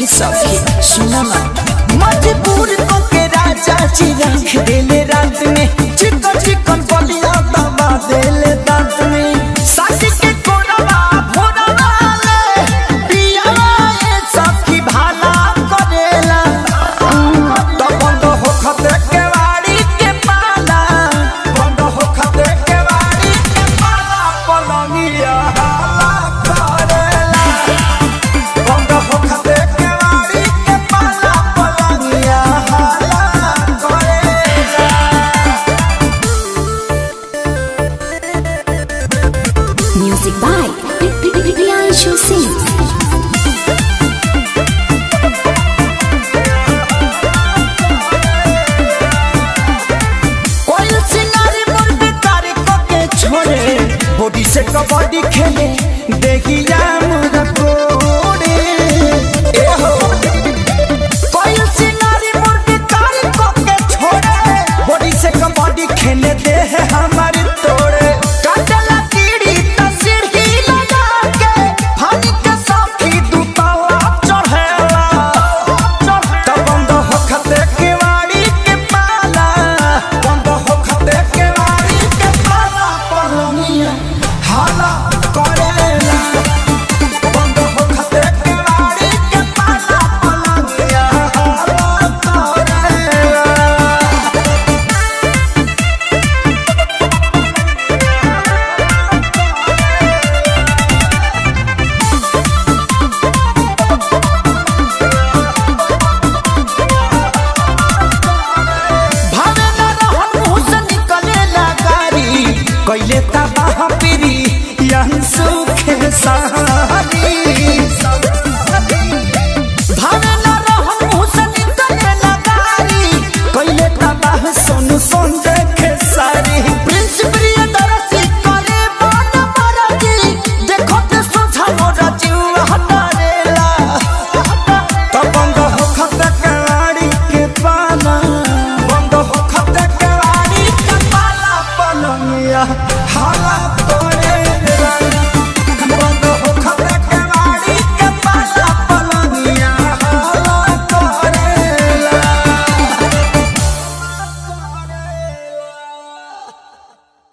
सखी सुनो ना मजबूर को के राजा जी रख देले रात में चिकन चिकन बलिया दबा देले दांत में साथी के कोरवा भोरवा ले पिया ए सखी भाला करेला तो बंद हो खते के वाड़ी के पाला बंद हो खते के वाड़ी के पाला पलंगिया हाला करेला बंद हो खते के वाड़ी के पाला पलंगिया हाला करेला Music by Priyanshu Singh. कोई सिंगारी मुर्गी कारी को के छोड़े बॉडी से कबड्डी खेले देखिया